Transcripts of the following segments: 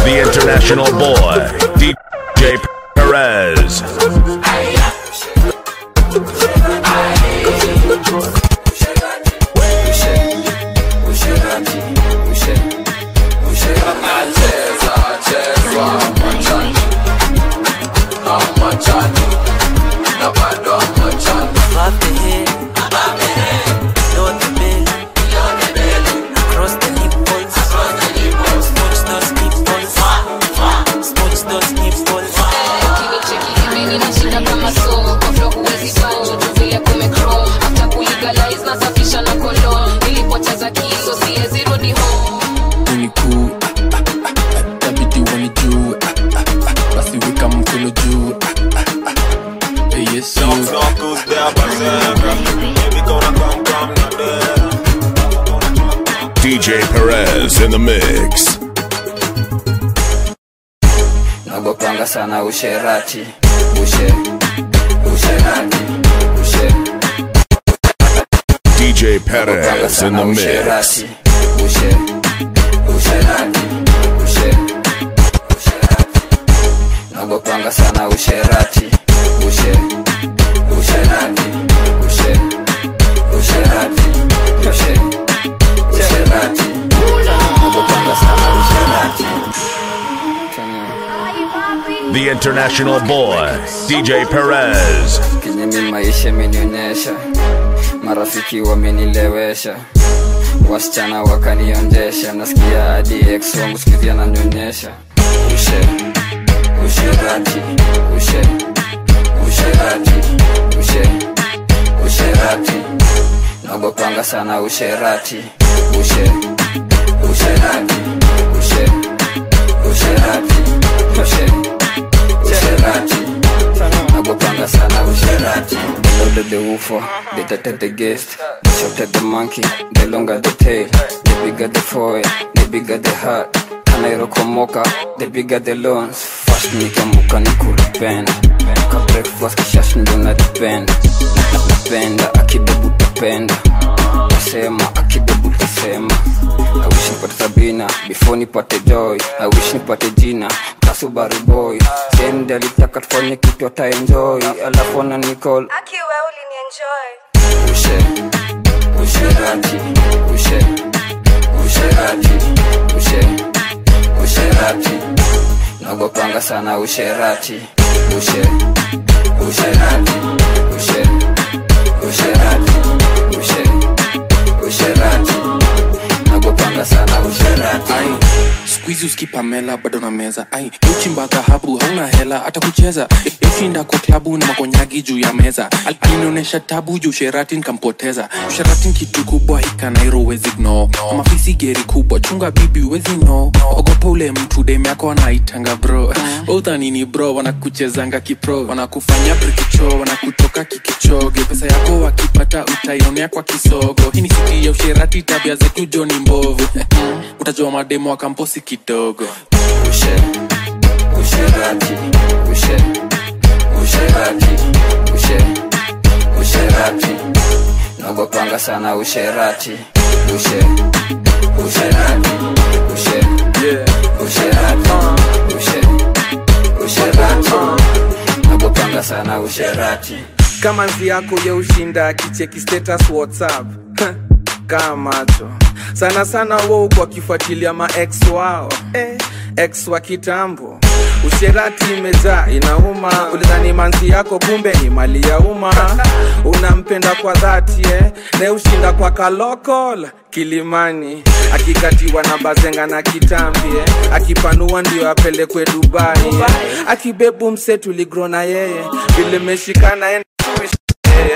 the international boy, DJ Perez. Above the head, below the belly, across the nipples, smooch those nipples, smooch those nipples. Cheki hivi ninashinda kama so kwa flow huwezi so juu vile kumechrome after kulegalize nasafisha na cologne nilipoteza kiso siwezi rudi home unikuu tabidi wanijue basi weka mkono juu Eh, yesu DJ Perez in the mix. nagopanga sana usherati ushe usherati ushe DJ nagopanga Perez in sana the mix. usherati ushe usherati ushe usherati nagopanga sana usherati ushe usherati ushe usherati ushe usherati nagopanga sana usherati The international boy, DJ Perez. kenye mi maisha imenionyesha marafiki wamenilewesha wasichana wakanionjesha nasikia hadi ex wangu sikizia nanyonyesha ushe usherati ushe usherati ushe usherati nagopanga sana usherati ushe usherati ushe usherati ushe usherati nagopanga sana usherati the louder the woofer the tighter the guest the shorter the monkey the longer the tail the bigger the foil the bigger the heart kanairokomoka the bigger the loans fast nikamuka nikulipenda ka breakfast kishash ndo nadipenda napenda akibebu tapenda tasema akibebu tasema I wish nipate Sabina before nipate joy I wish nipate jina kasubari boy send alitaka tufanye kitu ataenjoy alafu ana nicall akiwe ulinienjoy ushe usherati ushe usherati ushe usherati nagopanga sana usherati ushe usherati ushe usherati ushe usherati nagopanga sana usherati ai skuizi uskipamela bado na meza ai uchimba dhahabu hauna hela hata kucheza ushinda kwa klabu na makonyagi juu ya meza Al- alinionyesha tabu juu sherati nkampoteza sherati ni kitu kubwa hikanairo wezi gno mafisi geri kubwa chunga bibi wezi no ogopa ule mtu dem yako anaitanga bro udhanini bro wanakuchezanga kipro wanakufanya prikicho wanakutoka kikichoge pesa yako wakipata utaionea kwa kisogo hii ni siti ya usherati tabia zetu joni mbovu utajua mademo wa kamposi kidogo ushe usherati ushe usherati ushe usherati nagopanga sana usherati ushe usherati ushe usherati ushe usherati nagopanga sana usherati kama nzi yako ya ushinda akicheki status whatsapp kaa macho sana sana wou kwa kifuatilia maex wao eh, ex wa kitambo usherati imejaa inauma ulidhani manzi yako kumbe ni mali ya umma unampenda kwa dhati eh, ne ushinda kwa kalokol kilimani akikatiwa na bazenga na kitambi eh, akipanua ndio apelekwe dubai eh, akibebu mse tuligro na yeye vile meshikana eh, eh,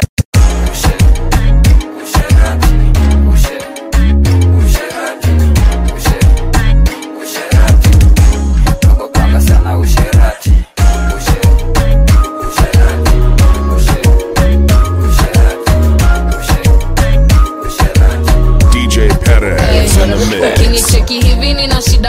usherati ushe usherati ushe usherati nagopanga sana usherati ushe usherati ushe usherati ushe usherati DJ Perez in the mix. ukinicheki hivi nina shida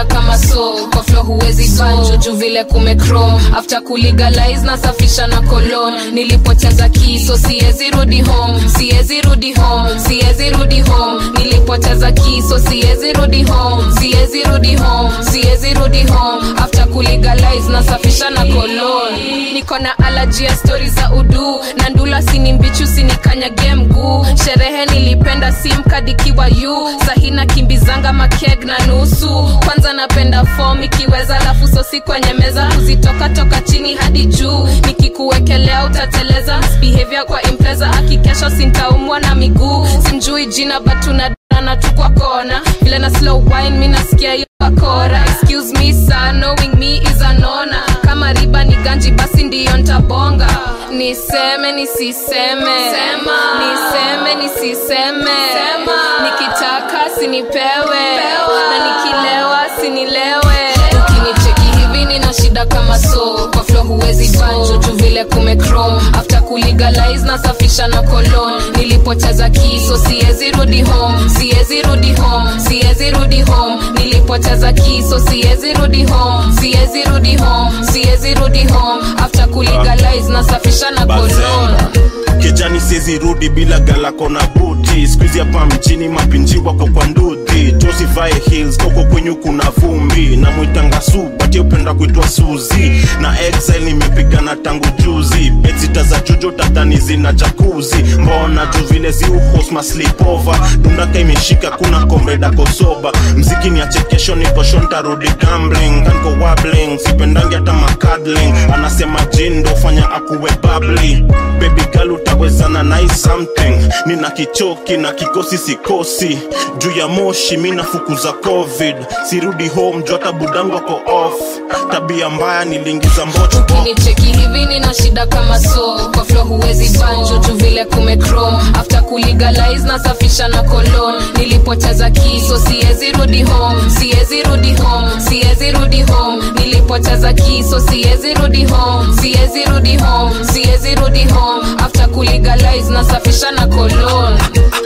shida kama so kwa flo huwezi banjo juu vile kumechrome after kulegalize nasafisha na kolon nilipoteza kiso siezi rudi home siezi rudi home siezi rudi home nilipoteza kiso siezi rudi home siezi rudi home siezi rudi home after kulegalize nasafisha na kolon niko na alaji ya stori za udu na ndula sini mbichu sinikanyage mguu sherehe nilipenda simkadikiwa yu sahina kimbizanga makeg na nusu kwanza napenda fom ikiweza lafu sosi kwenye meza kuzitoka toka chini hadi juu nikikuwekelea utateleza behavior kwa impreza akikesha sintaumwa na miguu simjui jina batuna na tu kwa kona vile na slow wine mi nasikia hiyo bakora excuse me sir knowing me is anona kama riba ni ganji basi ndiyo ntabonga niseme nisiseme Sema. niseme nisiseme Sema. nikitaka sinipewe na nikilewa sinilewe ukinicheki hivi nina shida kama so kwa flo huwezi banjo tu vile kumechrome after kulegalize nasafisha na kolon nilipoteza kiso siezi rudi home siezi rudi home siezi rudi home nilipoteza kiso siezi rudi home siezi rudi home siezi rudi home after kulegalize nasafisha na kolon Bazenga. kijani siezi rudi bila galako na buti skuizi hapa mjini mapinji wako kwa ndudhi tosivae hills koko kwenyu kuna vumbi na mwitanga su bati upenda kuitwa suzi na exile nimepigana tangu juzi betsita za jujo tatani zina jakuzi mbona juu vile ziuhosma slipova dundaka imeshika kuna komreda kosoba mziki ni achekesho nikosho ntarudi gambling kanko wabling sipendangi hata makadling anasema jindo fanya akuwe babli baby girl utawezana nai something nina kichoki na kikosi sikosi juu ya moshi mi nafukuza covid sirudi home juu hata budangu ako off tabia mbaya niliingiza mbocho ukinicheki hivi nina shida kama so kwa flo huwezi banjo tu vile kumechrome after kulegalize nasafisha na kolon nilipoteza kiso siezi rudi home siezi rudi home siezi rudi home nilipoteza kiso siezi rudi home siezi rudi home siezi rudi home after kulegalize nasafisha na kolon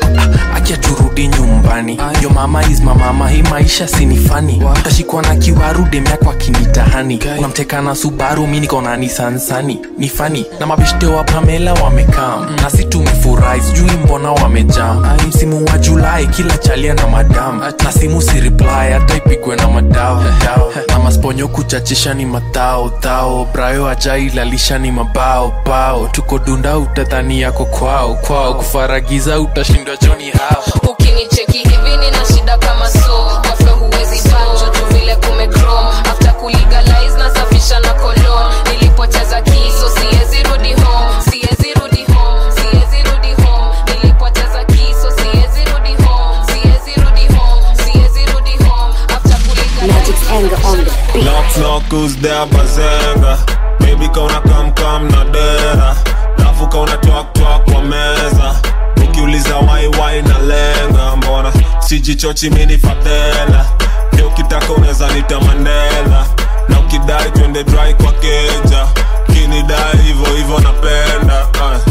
acha turudi nyumbani yo mama is mamama hii maisha sinifani tashikwa na kiwaru demyakwa kinitahani unamteka na subaru mi niko na nisansani ni fani na mabeshte wa pamela wamekam na si tumefurahi sijui mbona wamejam msimu wa julai kila chalia na madam na simu si reply hata ipigwe na madao dao. na masponyo kuchachisha ni matao tao brayo ajailalisha ni mabao bao tuko dunda utadhani yako kwao kwao kufaragiza utashindwa joni hao ukinicheki hivi nina shida kama so kwa flo huwezi banjo tu vile kumechrome after kulegalize nasafisha na kolon nilipoteza kiso siezi rudi home siezi rudi home siezi rudi home nilipoteza kiso siezi rudi home siezi rudi home siezi rudi home after Magic's anger on the beat. Knock knock who's there bazenga Baby kauna kam kam na dera Rafu kauna twak twak kwa meza Ukiuliza wai wai na lenga Mbona sijichochi mini fadhela Leo ukitaka unaweza nita Mandela Na ukidai twende dry kwa keja Kinidai hivyo hivyo napenda uh.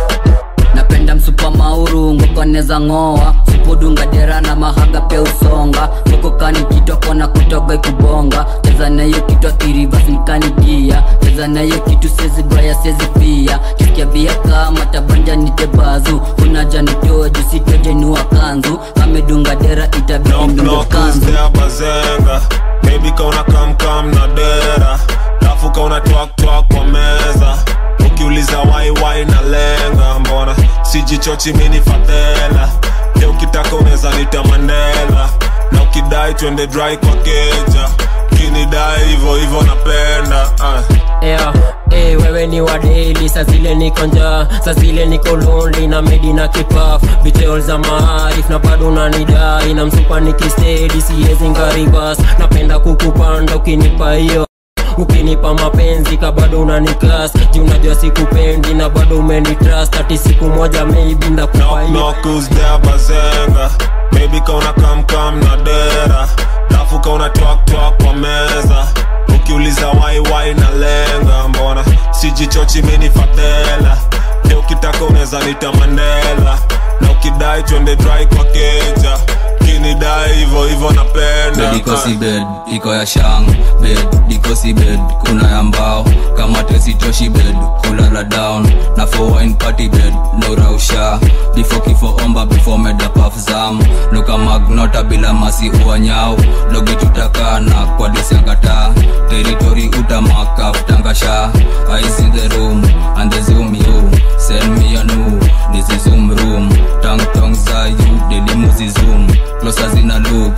napenda msupa mauru ngokoneza ng'oa supudunga dera na mahaga pia usonga ngokokani kitwa kona kutoga ikubonga cheza nayo kitwa kirivas nikanigia cheza nayo kitu sezi braya sezi pia kisikia bia kama tabanja nitebazu unaja nitoa jusitojenua kanzu amedunga dera itabidi Knock ndungo knock who's kanzu there bazenga Baby kauna kam kam na dera Rafu kauna twak twak kwa meza Ukiuliza wai wai na lenga Mbona sijichochi mini fadhela Leo ukitaka unaweza nita Mandela Na ukidai twende dry kwa keja Kinidai hivyo hivyo napenda uh. yeah. Hey, wewe ni wa daily saa zile niko njaa saa zile niko lonely na medi na kipaf betrayal za maarif na bado unanidai na msupa nikistedi siwezi ngaribas napenda kukupanda ukinipa hiyo ukinipa mapenzi ka bado unanikas ji unajua sikupendi na bado umenitrust ati siku moja maybe ndakupa hiyo Knock who's there bazenga Baby kauna kam kam na dera Rafu kauna twak twak kwa meza Ukiuliza wai wai na lenga Mbona sijichochi mini fadhela Leo ukitaka unaweza nita Mandela Na ukidai twende dry kwa keja ukinidai hivo hivo napenda bedikosi bed iko ya shang bed dikosi bed kuna ya mbao kama tesitoshi bed kulala down na for wine party bed no rausha before kifo omba before meda paf zam luka magnota bila masi uanyao logi tutakana kwa disiangata teritori utamaka tangasha ice in the room and the zoom you send me a new this is zoom room tang tong za you delimuzi zoom closer zina look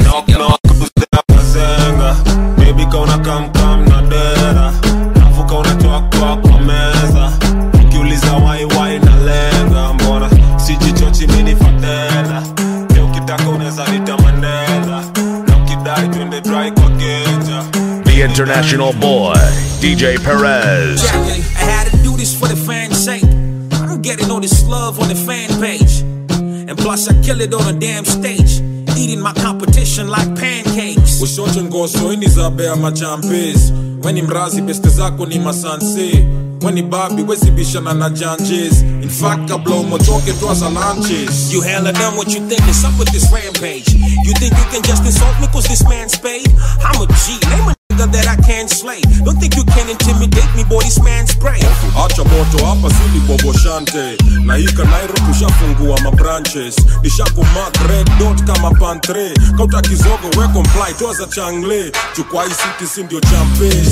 zenga bebi kauna kamkam na dera nafuka unatoakoa kwa meza ukiuliza waiwai na lenga mbona sijichochi mini fadela e ukitaka unaweza nita mandela na ukidai twende dry kwa genja The international boy, DJ Perez. I had to do this for the fans' sake. I'm getting all this love on the fan page. And plus, I kill it on a damn stage. Eating my competition like pancakes. ushote ngoso ini za bea machampes weni mrazi beste zako ni masanse weni babi wezibishana na janjes in fact kabla umotoke twaza lanches You hella done what you think is up with this rampage. You think you can just insult me cause this man's paid? I'm a G, name a nigga that I can't slay. Don't think you can intimidate me, boy, this man's spray. acha moto hapa sili boboshante na hika nairo tushafungua mabranches nishakumak red dot kama pantre kauta kizogo we comply twaza changle chukwa hii city si ndio champes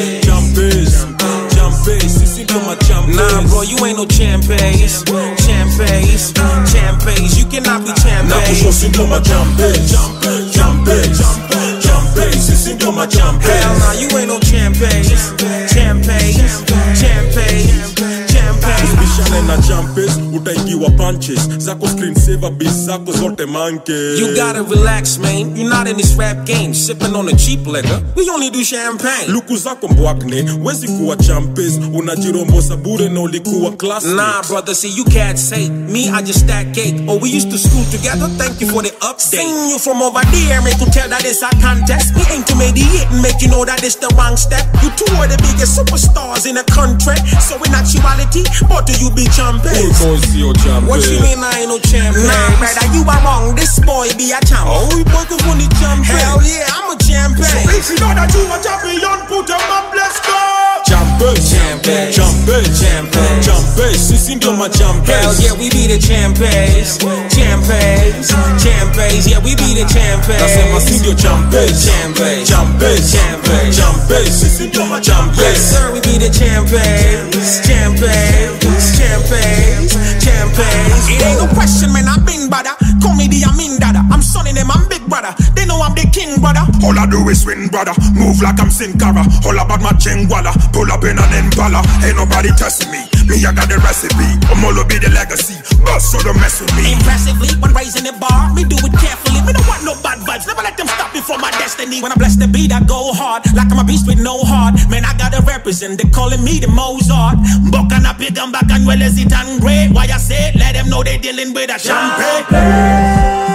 champes champes sisi ndio machampes Nah, bro, you ain't no champes. Champes, champes. You cannot be na champes. kusho si ndio machampes champes champes sisi ndio machampes Hell nah, you ain't no champes. Champes, champes, champes. bishane na champes utaingiwa punches zako screen saver bis zako zote manke You gotta relax, man. You're not in this rap game, sipping on the cheap liquor. We only do champagne. luku zako mbwakne wezi kuwa champes unajirombosa bure na ulikuwa class Nah, brother, see, you can't say. Me, I just stack cake. Oh, we used to school together. Thank you for the update. Seen you from over there, make you tell that it's a contest. We aim to mediate and make you know that it's the wrong step. You two are the biggest superstars in the country. So in actuality, what do you be champions? sio champes What you mean I ain't no champion? Nah, brother, you are wrong. This boy be a champ. Oh, we both of the champion. Hell yeah, I'm a champion. if you know that you a champion put them up let's go champes Champes. champes Champes. champes sisi ndio Hell machampes yeah, we be the champions. Champions. Champions. Yeah, we be the nasema si champions. ndio champes Champes. champes Champes. champes sisi ndio Yes, machampes sir, we be the champions. Champions. Champions. Champions. It ain't no question, man. I've been brother. Call me the Amin dada. I'm son in them, I'm big brother. They know I'm the king brother. All I do is win, brother. Move like I'm Sin Cara. All about my chingwala. Pull up in an impala. Ain't nobody testing me. Me, I got the recipe. I'm all be the legacy. Bust so don't mess with me. Impressively, when raising the bar, me do it carefully. Me don't want no bad vibes. Never let them stop me from my destiny. When I bless the beat, I go hard. Like I'm a beast with no heart. Man, I gotta represent. They calling me the Mozart. Buck and a big and back and well as it and great. Why I say, let them know they dealing with a champagne.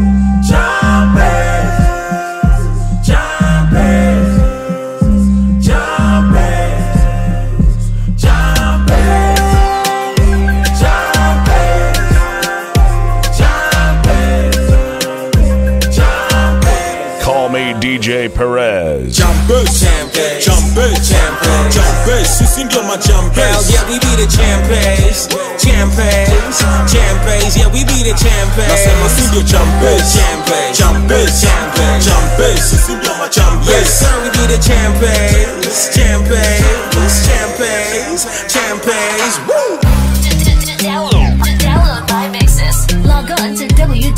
Call me DJ Perez. Champes, Champes. champes, Champes. champes, sisi ndio Hell machampes. yeah, we be the champions. Champions. Champions. Yeah, we be the Nasema si champions. ndio champes. Champes. Champes, Champes. champes, sisi ndio Yes, machampes. sir, we be the champions. Champions. Champions. Champions. Woo! Download, download my mixes. Log on to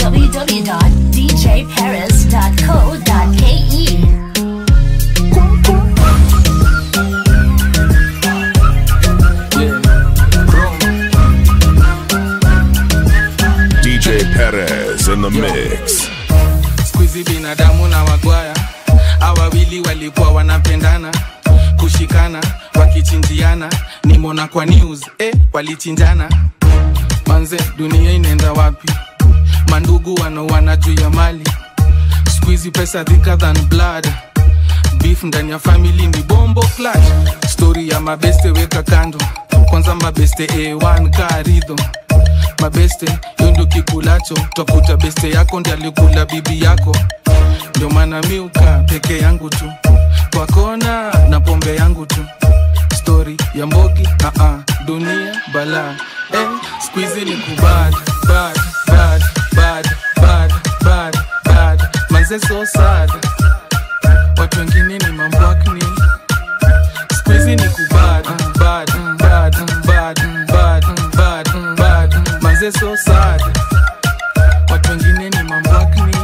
www.djparis.co.ke. DJ Perez in the mix. skuizi binadamu na wagwaya awawili walikuwa wanapendana kushikana wakichinjiana nimona kwa news eh, walichinjana manze dunia inaenda wapi mandugu wanaoana juu ya mali skuizi pesa thicker than blood beef ndani ya family ni bombo clash story ya mabeste weka kando kwanza mabeste a1 karidho mabeste hiyo ndio kikulacho twakuta beste yako ndi alikula bibi yako ndio maana miuka peke yangu tu kwa kona na pombe yangu tu stori ya mbogi uh-uh, dunia bala eh, skuizi ni kubad bad bad bad bad bad bad manze so sad watu wengine ni mambwakni skuizi ni kubad bad bad bad bad bad bad manze so sad watu wengine ni mambwakni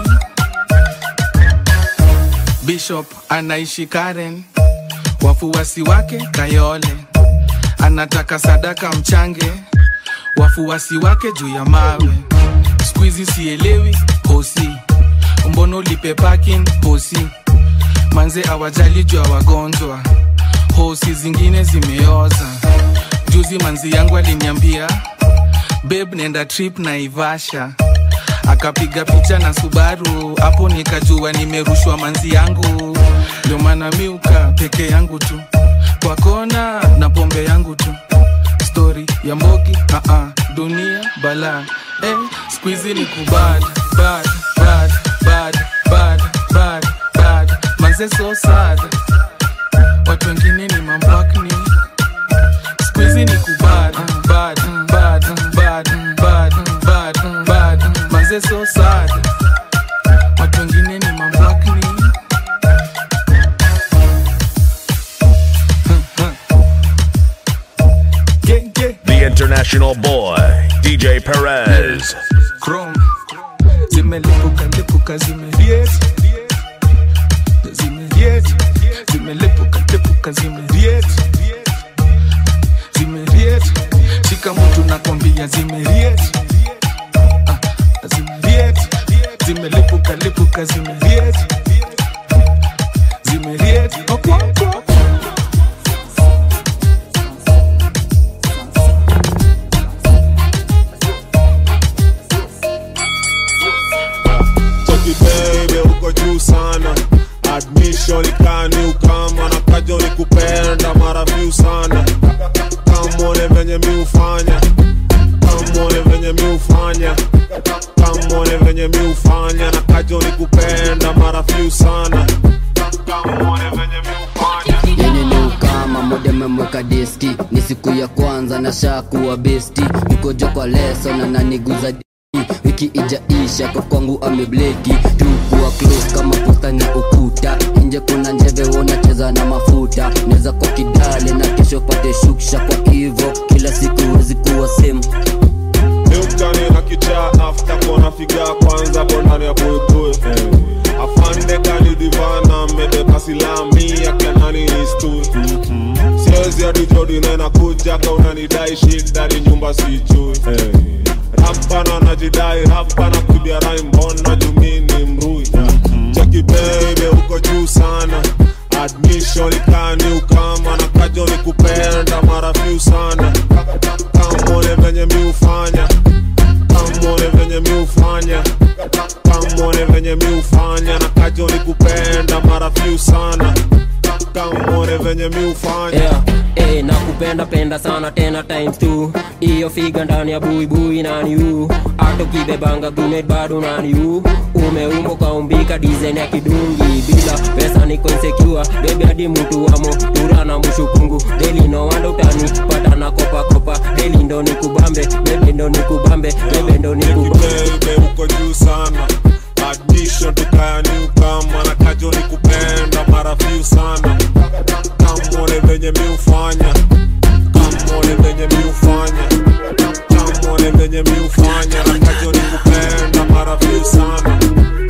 bishop anaishi karen wafuasi wake kayole anataka sadaka mchange wafuasi wake juu ya mawe skuizi sielewi hosi mbono lipe parking hosi manze awajali juu ya wagonjwa hosi zingine zimeoza juzi manzi yangu aliniambia beb nenda trip na ivasha akapiga picha na subaru hapo nikajua nimerushwa manzi yangu ndio maana miuka peke yangu tu kwa kona na pombe yangu tu stori ya mbogi uh-uh, dunia bala eh, skuizi ni kubad bad bad bad bad bad bad manze so sad watu wengine ni mambwakni skuizi ni kubad bad bad bad bad bad bad manze so sad watu wengine ni mambwakni The international boy, DJ Perez. Chrome zimelipuka lipuka zimeriet zimeriet zimelipuka lipuka zimeriet zimeriet shika mtu nakwambia zimeriet Ah, zimeriet zimelipuka lipuka zimeriet zimeriet okwokwo Cheki baby uko juu sana admission ikani ukama na kajo ni kupenda mara view sana kamone venye mi ufanya kamone venye mi ufanya kamone venye mi ufanya na kajo ni kupenda mara view sana kamone venye mi ufanya yenye ni ukama moja memweka diski ni siku ya kwanza na shakuwa besti nikojo kwa leso na naniguza di wiki ijaisha kwa kwangu amebleki tukuwa close kama posta na ukuta nje kuna njeve wonacheza na mafuta neza kwa kidale na kesho pate shuksha kwa hivo kila siku wezi kuwa same Milkani na kichaa after kona figa kwanza bondani ya buibui afande kani divana mebeba silami akanani istui siwezi hadi jodi nena kuja ka unanidai shida ni nyumba sijui rapana najidai rapana kubia rai mbona jumini mrui cheki baby uko juu sana admission ikani ukama na kajo ni kupenda mara few sana kamone venye mi ufanya kamone venye mi ufanya kamone venye mi ufanya na kajo ni kupenda mara few sana kamone venye mi ufanya yeah. Hey, nakupenda penda sana tena times two iyo figa ndani ya buibui nani u hata ukibebanga gumet bado nani u umeumbo kaumbika design ya kidungi bila pesa niko insecure bebi hadi mtu wamo tura na mshukungu deli no wanda utani pata na kopa kopa deli ndo nikubambe bebe ndo nikubambe bebe ndo nikubambe baby uko juu sana admission tukayani ukama na kajo ni kupenda mara few sana kamone venye mi ufanya kamone venye mi ufanya kamone venye mi ufanya na kajo ni kupenda mara few sana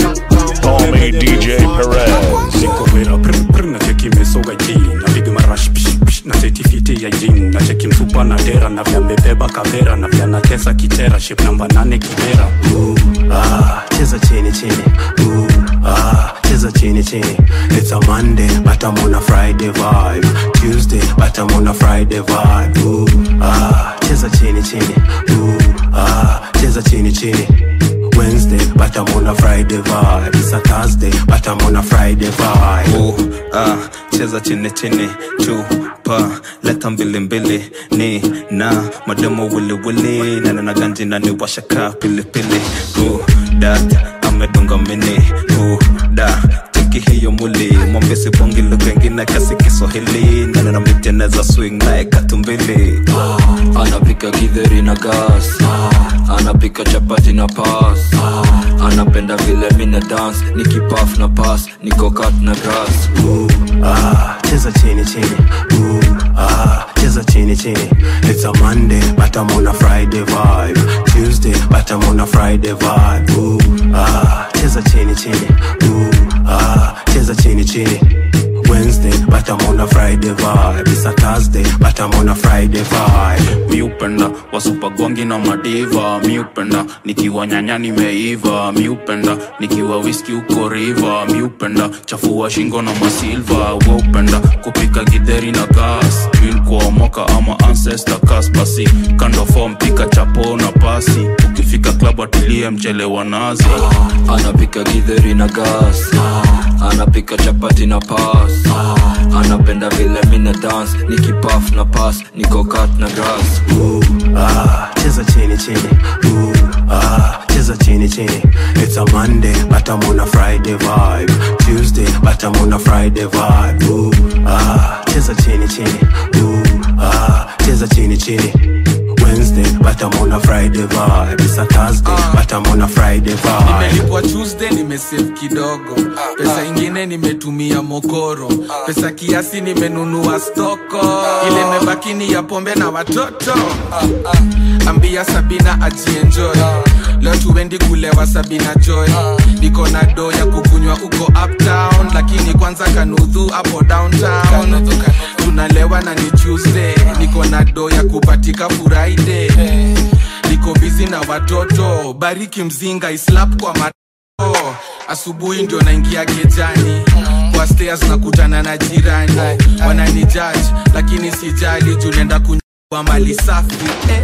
Call me DJ Perez. niko vera pr pr na cheki mesoga ji napiga marash psh psh na setifiti ya jin na cheki msupa na dera na vya mbebeba kavera na vya natesa kitera ship namba nane kibera Ooh, ah, cheza chini chini Ooh, ah, cheza chini chini it's a monday but i'm on a friday vibe tuesday but i'm on a friday vibe Ooh, ah, cheza chini chini Ooh, ah, cheza chini chini Wednesday, but I'm on a Friday vibe. It's a Thursday, but I'm on a Friday vibe. Ooh, ah, cheza chini chini tu pa leta mbilimbili ni na mademo wiliwili nanena ganji nani washaka pilipili dat amedunga mini da cheki hiyo muli mwambesi bongi lugha ingine kasi kiswahili nanena miteneza swing naye katumbili anapika githeri na gas anapika chapati na pas anapenda vile mina dance nikipaf na pas nikokat na grass ah, cheza chini chini Ooh, ah, cheza chini chini it's a monday but i'm on a friday vibe tuesday but i'm on a friday vibe Ooh, ah, cheza chini chini Ooh, ah, cheza chini chini Wednesday, but I'm on a Friday vibe. It's a Thursday, but I'm on a Friday vibe. mi upenda wasupagwangi na madiva mi upenda nikiwa nyanya nimeiva mi upenda nikiwa wiski uko riva mi upenda chafua shingo na masilva we upenda kupika gidheri na gas twin kuomoka ama ancestor kas basi kando fom pika chapo na pasi ukifika klabu atilie mchele wa nazi anapika githeri na gas anapika chapati na pas anapenda vile mina dance nikipaf na pas nikokat na grass Ah, cheza chini chini Ooh, ah, cheza chini chini It's a Monday, but I'm on a Friday vibe Tuesday, but I'm on a Friday vibe Ooh, ah, cheza chini chini Ooh, ah, cheza chini chini Wednesday, but I'm on a Friday vibe It's a Thursday, but I'm on a Friday vibe nimelipwa tuesday nimesave kidogo pesa ingine nimetumia mokoro pesa kiasi nimenunua stoko ile imebaki ni ya pombe na watoto ambia sabina ajienjoy leo tuendi kulewa sabina joy niko na do ya kukunywa uko uptown lakini kwanza kanudhu hapo downtown tunalewa na ni tuesday niko na do ya kupatika friday niko bizi na watoto bariki mzinga islap kwa mato asubuhi ndio naingia kejani kwa stairs nakutana na jirani wanani judge lakini sijali juu nenda kunywa mali safi eh.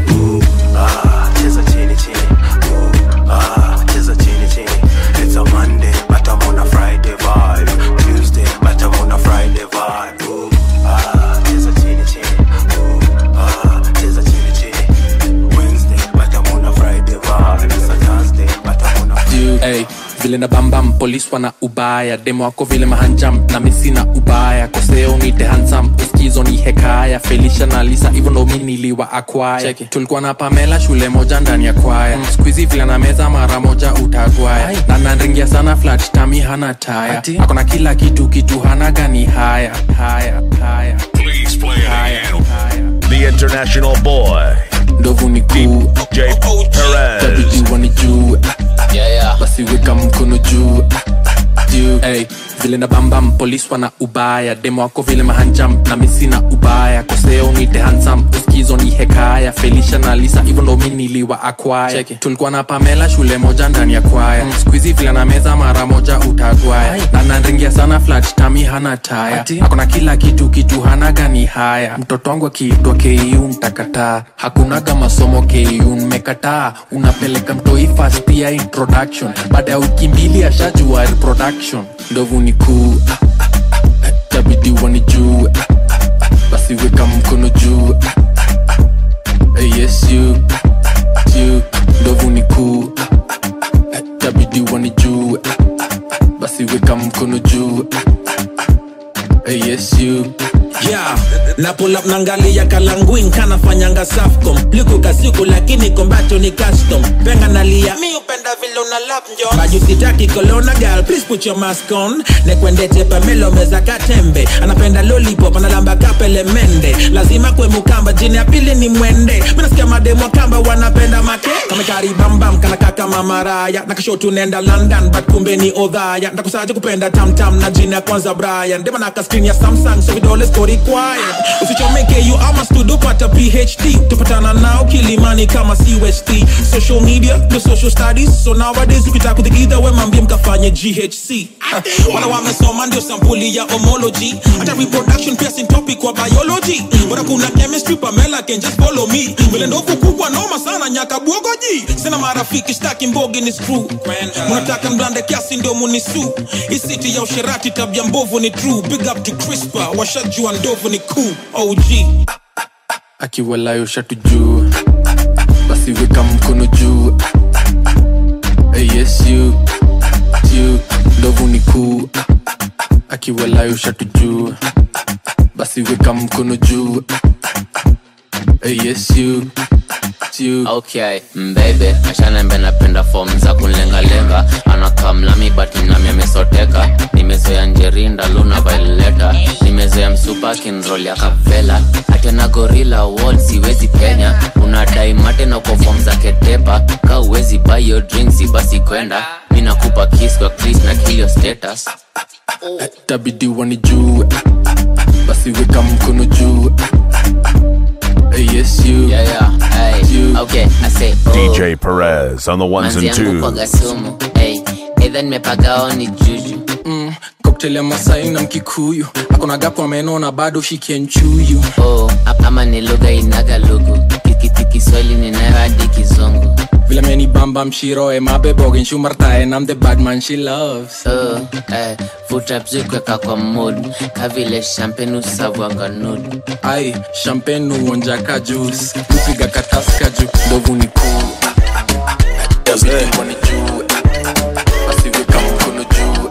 Ah, cheza chini chini Ooh, ah, cheza chini chini It's a Monday, but I'm on a Friday vibe Tuesday, but I'm on a Friday vibe Ooh, ah, cheza chini chini Ooh, ah, cheza chini chini Wednesday, but I'm on a Friday vibe It's a Thursday, but I'm on a Dude, hey, vile na bambam polis wana ubaya demo wako vile mahanjam na misi na ubaya koseo nite hansam uskizo ni hekaya felisha na lisa hivyo ndo mi niliwa akwaya tulikuwa na pamela shule moja ndani ya kwaya mm. skuizi vile na meza mara moja utagwaya na nanringia sana flat tami hana taya akona kila kitu kitu hana gani haya haya haya Please play it again. The international boy, ndovu ni kuu J. Perez. tabidi wanijue basi weka mkono juu juu hey, vile na bambam polis wana ubaya demo wako vile mahanjam na misi na ubaya koseo nite hansam uskizo ni hekaya felisha na lisa hivyo ndo mi niliwa akwaya tulikuwa na pamela shule moja ndani ya kwaya mm. skuizi vile na meza mara moja utagwaya na nanringia sana flat tami hana taya akona kila kitu kitu hana gani haya mtoto wangu akiitwa ku mtakataa hakunaga masomo ku mmekataa unapeleka mtoi fast ya introduction baada ya wiki mbili ashajua reproduction ndovu ni kuu ah, ah, ah, tabidi wanijue ah, ah, ah, basi weka mkono juu ah, ah, ah, eh, yes you ah, ah, you ndovu ni kuu ah, ah, ah, tabidi wanijue ah, ah, ah, basi weka mkono juu ah, ah, ah, eh, yes you yeah na pull up nangalia kalanguin kanafanyanga safcom liku kasiku lakini kombacho ni custom penga nalia mi upenda vile una lap njo bajusitaki kolona gal please put your mask on nekwendete pamelo meza katembe anapenda lollipop analamba kapele mende lazima kwe mukamba jini ya pili ni mwende minasikia mademo kamba wanapenda make kamekari bambam kanaka kama maraya nakashotu nenda london but kumbe ni odhaya ndakusaje kupenda tamtam na jini ya kwanza brian demanaka screen ya samsung so vidole siko required usichomeke you ama studio pata phd tupatana nao kilimani kama cust social media the social studies so nowadays ukitaka kuthikidha we mambie mkafanye ghc wala wamesoma ndio sampuli ya homology hata reproduction pia sin topic kwa biology bora kuna chemistry pamela can just follow me vile ndovu kubwa noma sana nyaka bwogoji sina marafiki staki mbogi ni screw munataka mblande kiasi ndio munisu isiti ya usherati tabia mbovu ni true big up to crispa washajua ndovu ni cool og akiwalayo shatu juu basi weka mkono juu hey, yes you you ndovu ni kuu akiwalayo shatu juu basi weka mkono juu hey, yes you you okay mbebe ashanembe napenda fom za kunlengalenga anakamlami but nami amesoteka nimezoea njerinda luna vaileta nimezoea msupa kinrol ya kavela atena gorila wall siwezi penya unadai mate na kwa fom za ketepa ka uwezi buy your drinks basi kwenda mi nakupa kiss kwa chris na kilio status tabidi wanijue basi weka mkono juu hey, yes you yeah, yeah. Hey. okay i say oh. DJ Perez on the ones manzi and yangu kwa twos. gasumu hey. either nimepagao ni juju mm, cocktail ya masai na mkikuyu akona gapo ameno na bado shikienchuyu oh, ama ni lugha inaga lugu kikiti kiswahili ninayo hadi kizungu vile meni bamba mshiroe mabebogen shumartae nam the badman she loves oh, eh, vuta bzikweka kwa mood kavile champagne usavwanga nudu ai champagne uonjaka juice kupiga kataska juu ndovu ni kuu tabidi wani juu basi weka mkono juu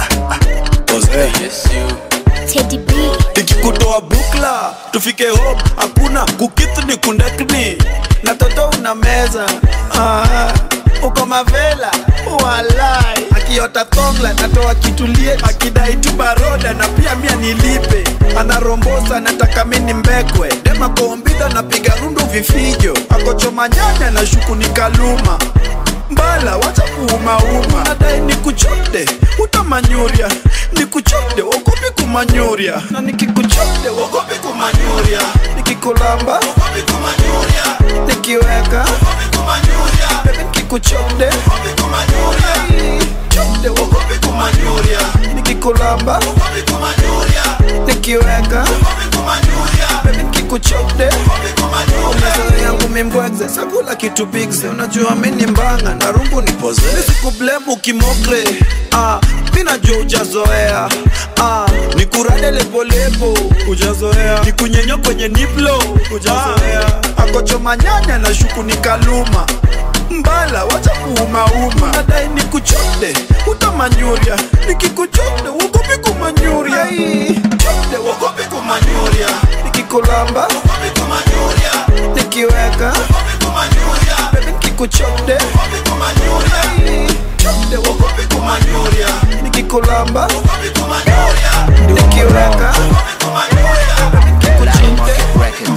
yes you Teddy B. ikikutoa bukla tufike home hakuna kukitu ni kundakni na toto una meza ah, uko mavela walai akiota thongla natoa kitulie akidai tu baroda na pia mia nilipe anarombosa nataka mini mbekwe dema kombidha napiga rundu vifijo akochoma nyanya na shuku ni kaluma mbala wacha kuumauma nadai ni kuchode utamanyuria ni kuchode wogopi kumanyuria na nikikuchode wogopi kumanyuria nikikulamba wogopi kumanyuria nikiweka wogopi kumanyuria bebe nikikuchode wogopi kumanyuria chode wogopi kumanyuria nikikulamba wogopi kumanyuria nikiweka wogopi kumanyuria bebe nikikuchode wogopi kumanyuria yangu mimbwegze sakula kitu bigze unajua mini mbanga na rungu nipoze nisikublemu kimokre ah, minajua ujazoea ah, nikurade lepolepo ujazoea nikunyenyo kwenye niplo ujazoea ah, akochoma nyanya na shuku ni kaluma mbala wacha kuumauma nadai nikuchode utamanyuria nikikuchode wogopi kumanyuria chode wogopi kumanyuria nikikulamba wogopi kumanyuria nikiweka wogopi kumanyuria bebe nikikuchode wogopi kumanyuria chode wogopi kumanyuria nikikulamba wogopi kumanyuria nikiweka wogopi kumanyuria bebe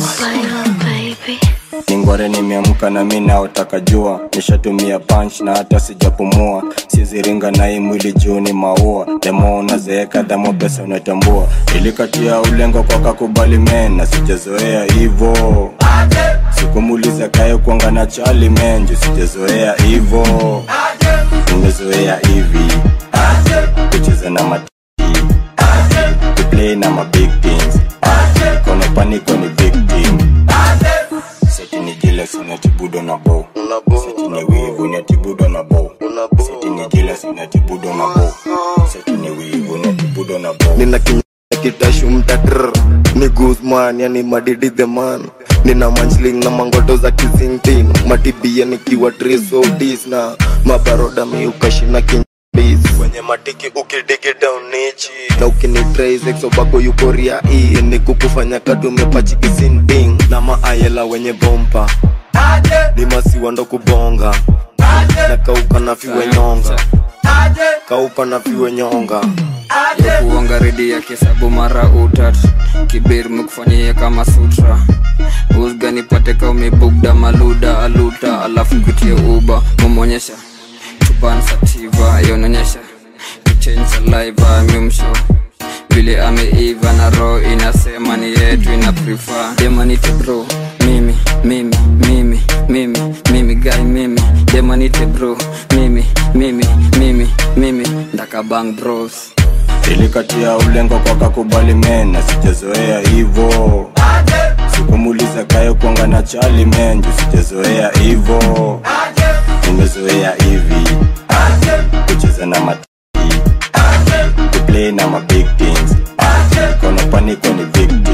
ningware nimeamka na mi naotaka jua nishatumia punch na hata sijapumua siziringa na hii mwili juu ni maua demo unazeeka dhamo pesa unatambua ilikatia ulengo kwa kakubali men na sijazoea hivo sikumuliza kayo kwanga na chali men juu sijazoea hivo nimezoea hivi kucheza na mati kuplay na mabig things kono paniko ni victim seti ni jile sinatibudo na bo seti ni wivu natibudo na bo seti ni jile sinatibudo na bo seti ni wivu natibudo na bo nina kinya kitashu mtatr ni guzman yani madidi the man nina manchling na mangoto za kizingtin matibia nikiwa trisodis na mabaroda miukashina kimbis kwenye matiki ukidigi down nichi na ukinitraisexobako yukoria i ni kukufanya kadumepachikisinting na maayela wenye bompa ni masiwa ndo kubonga na kauka na fiwe nyonga kauka na fiwe nyonga ya kuonga redi ya kisabu mara utat kibir mekufanyia kama sutra usga nipate ka umebugda maluda aluta alafu kutie uba mumonyesha chuban sativa yononyesha kichange saliva mimsho vile ameiva na roho inasema ni yetu ina prefer demanite bro mimi mimi mimi mimi mimi guy mimi demanite bro mimi mimi mimi mimi ndakabang bros ilikatia ulengo kwa kakubali men na sijazoea hivo sikumuliza kayo kwanga na chali men juu sijazoea hivo nimezoea hivi kucheza na mati kuplay na mabig things kono paniko ni victim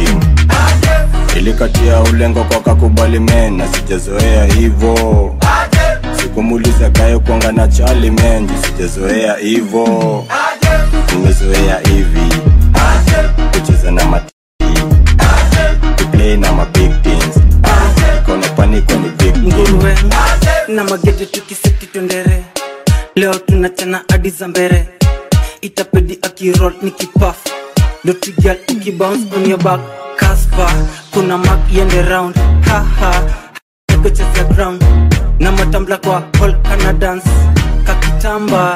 ilikatia ulengo kwa kakubali men na sijazoea hivo sikumuliza kaye kuanga na chali men juu sijazoea hivo nimezoea hivi kucheza na mati kuplay na mabig teams kona paniko ni big nguruwe na magede tukiseti tondere leo tunachana hadi za mbere itapedi akirol ni kipaf dotigal ukibounce on your back kaspa kuna mak yende round haha kucheza ground na matambla kwa hall kana dance kakitamba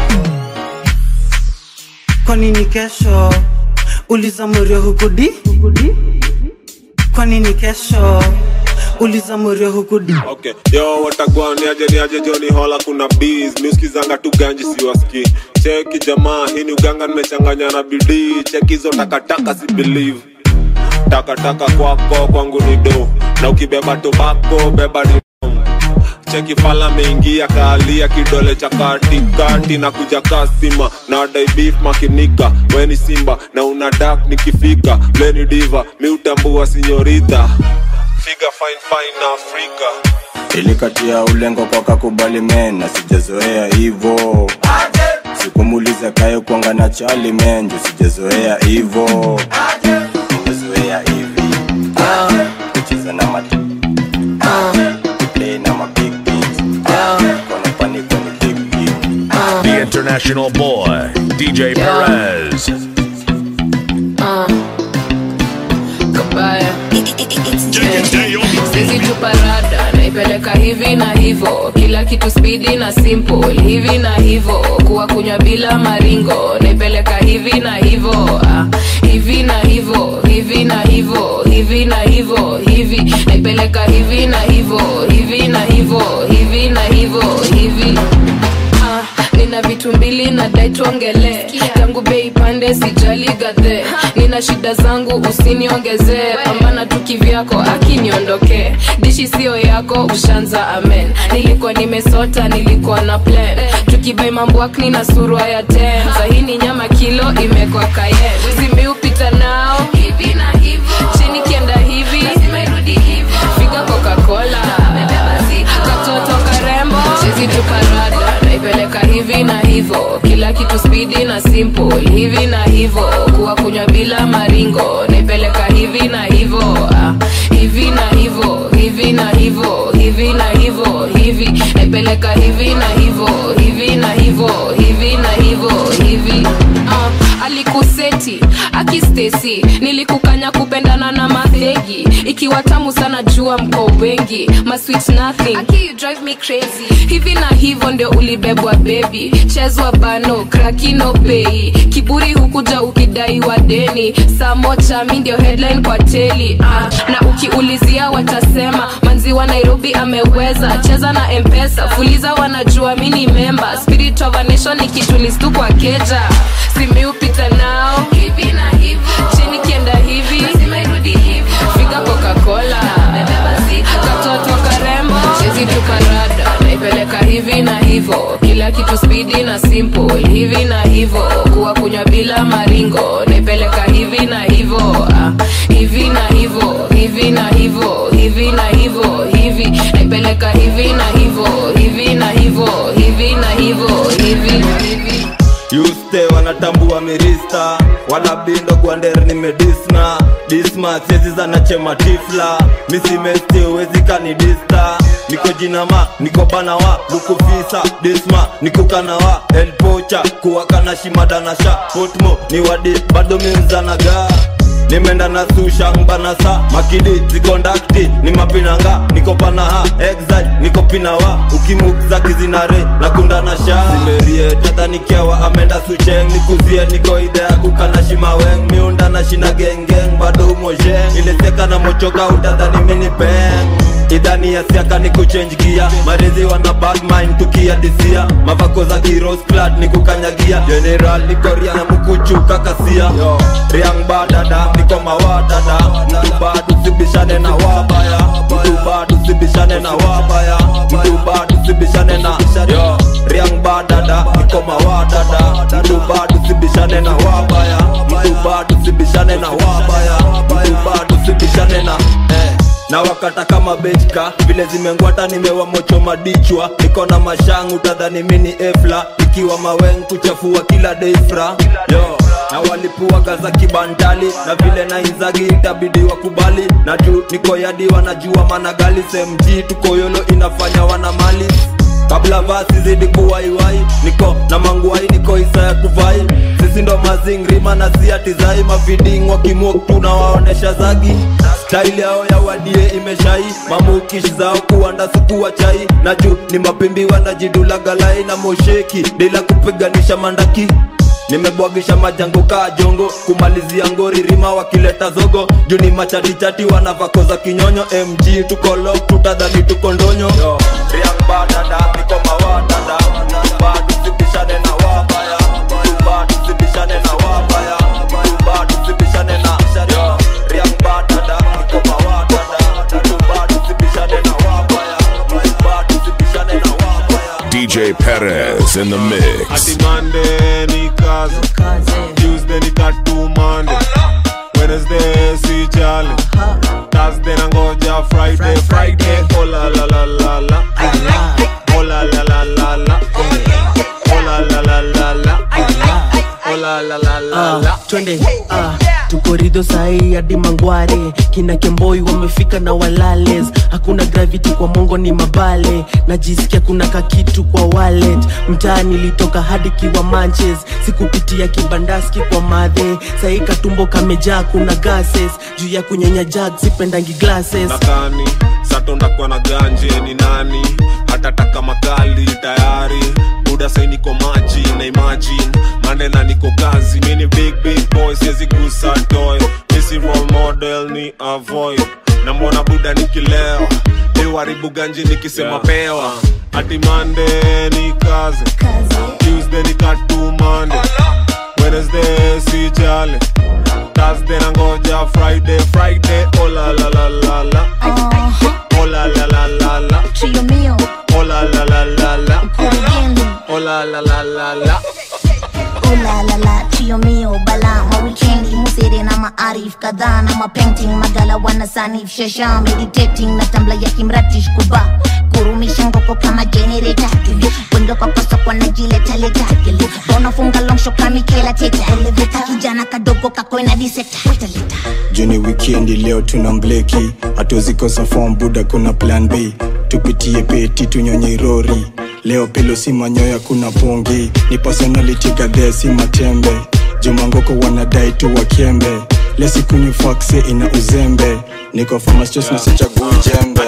kwa nini kesho uliza mwerio hukudi kwa nini kesho uliza mwerio hukudi okay yo watagwani aje ni aje joni hola kuna bees miuskizanga tu ganji siwaski cheki jamaa hii ni uganga nimechanganya na bidii cheki hizo takataka si believe takataka kwako kwangu ni do na ukibeba tobako beba ni cheki fala meingia kaalia kidole cha katikati na kuja kasima na dai beef makinika weni simba na una dak nikifika leni diva miutambua sinyorita figa fine fine na afrika ilikatia ulengo kwa kakubali men na sijazoea hivo sikumuliza kaye kuanga na chali men juu sijazoea hivo nimezoea hivi kucheza na mati play na mabig teams kona paniko ni big team The international boy, DJ Perez. kabaya sisi tuparada naipeleka hivi na hivo kila kitu spidi na simple hivi na hivo kuwa kunywa bila maringo naipeleka hivi na hivo ah, hivi na hivo hivi na hivo hivi na hivo hivi naipeleka hivi na hivo hivi na hivo hivi na hivo hivi Ah, nina vitu mbili na dai tuongele tangu bei pande sijali gadhe nina shida zangu usiniongezee pambana tu kivyako akiniondokee dishi sio yako ushanza amen nilikuwa nimesota nilikuwa na plan tukibai mambwakni na surwa ya ten sahini nyama kilo imekwa kayen zimiupita nao hivi na hivo chini kienda hivi figa coca-cola katoto karembo chizi tuparada naipeleka hivi na hivo kila kitu spidi na simple hivi na hivo kuwa kunywa bila maringo naipeleka hivi na hivo ah, hivi na hivo hivi na hivo hivi na hivo hivi naipeleka hivi na hivo hivi na hivo hivi na hivo hivi ah, alikuseti akistesi nilikukanya kupendana na madhegi ikiwa tamu sana jua mko wengi masweet nothing Aki, you drive me crazy hivi na hivyo ndio ulibebwa bebi chezwa bano krakino pei kiburi hukuja ukidaiwa deni saa moja mi ndio headline kwa teli ah, na ukiulizia watasema manziwa nairobi ameweza cheza na mpesa fuliza wanajua mi ni memba spirit of a nation ni kitu listu kwa keja simiupita nao hivi na hivo chini kienda hivi figa coca-cola katoto karembo chezi tukarada naipeleka hivi na hivo kila kitu spidi na simple hivi na hivo kuwa kunywa bila maringo naipeleka hivi na hivo ah, hivi na hivo hivi na hivo hivi na hivo hivi naipeleka hivi na hivo hivi na hivo hivi na hivo hivi hivi yuste wanatambua mirista wala bindo gwander nimedisna disma siezi zanachema tifla misimesti uwezi kanidista niko jinama niko banawa lukufisa disma nikukanawa elpocha kuwakana shimadanasha potmo ni wadi bado miuzanaga nimenda na sushanbanasa makidi zikondakti ni mapinanga niko panaha exile niko pinawa ukimukza kizinare na kundana sha simerie tadhanikiawa amenda sucheng nikuzie niko idea kukana shimaweng miunda na shina gengeng bado umojeng ileseka na mochoka utadhani mini peng idhani ya siaka ni kuchange gia marezi wana bad mind tukiadisia mavako za kiros clad ni kukanyagia general nikoria na mkuchuka kasia riang badada niko mawadada mtu bado sibishane na wabaya mtu bado sibishane na wabaya mtu bado sibishane na yo riang badada niko mawadada mtu bado sibishane na wabaya mtu bado sibishane na wabaya mtu bado sibishane na na wakata kama bechka vile zimengwata nimewamocho madichwa niko na mashangu tadhani mini efla ikiwa maweng kuchafua kila deifra yo na walipuaga za kibantali na vile na inzagi itabidi wakubali na juu niko yadi wanajua managali semg tuko yolo inafanya wana mali kabla vasi zidi kuwaiwai niko na manguai niko isa ya kuvai sisi ndo mazingrima na siatizai mafiding wakimok tunawaonesha zagi staili yao ya wadie imeshai mamukishi zao kuanda sukuwa chai na juu ni mapimbi wanajidula galai na mosheki bila kupiganisha mandaki nimebwagisha majango kaa jongo kumalizia ngori rima wakileta zogo juu ni machatichati wanavako za kinyonyo mg tuko lok tutadhani tuko ndonyo Yo, Riang badada, niko mawadada Tuba, tusibishane na wabaya Tuba, tusibishane na wabaya Tuba, tusibishane na Yo, Riang badada, niko mawadada Tuba, tusibishane na wabaya Tuba, tusibishane na wabaya DJ Perez in the mix. Ati Monday ni kazi Tuesday ni katu Monday Wednesday si jali Thursday nangoja Friday Friday oh la la la la la oh la la la la la oh la la la la la oh la la la la la Ah, twende ah, tuko rido sahii hadi mangware kina kemboi wamefika na walales hakuna gravity kwa mongo ni mabale najisikia kuna kakitu kwa wallet mtaa nilitoka hadi kiwa manches sikupitia kibandaski kwa madhe sahii katumbo kamejaa kuna gases juu ya kunyenya jag sipendangi glasses nakani satondakuwa na ganje ni nani hata taka makali tayari buda sai niko maji na imagine mande na niko kazi mini big big boy siwezi gusa toy misi role model ni avoid na mbona buda nikilewa iwaribu ganje nikisema Yeah. pewa ati mande ni kazi tuesday ni katu mande wednesday si jale thursday nangoja friday friday oh la la la la la oh la la la la la Trio mio, oh la la la la la kurugenzi oh la la la la la ulalala trio mio bala mawikendi musere na maarif kadhaa na mapainting magala wanasanif shasha meditating na tambla ya kimratish kuba kurumisha ngoko kama generator wendo kwa kosa kwa najiletaleta bonafunga longsho kamikela teta eleveta kijana kadogo kakoina diseta juni wikendi leo tuna mbleki hatuzikosa fom buda kuna plan b tupitie peti tunyonye rori leo pelo si manyoya kuna pongi ni personality gadhee si matembe jumangoko wanadai tu wakembe lesikunywa fakse ina uzembe niko famastos nasichaguu jembe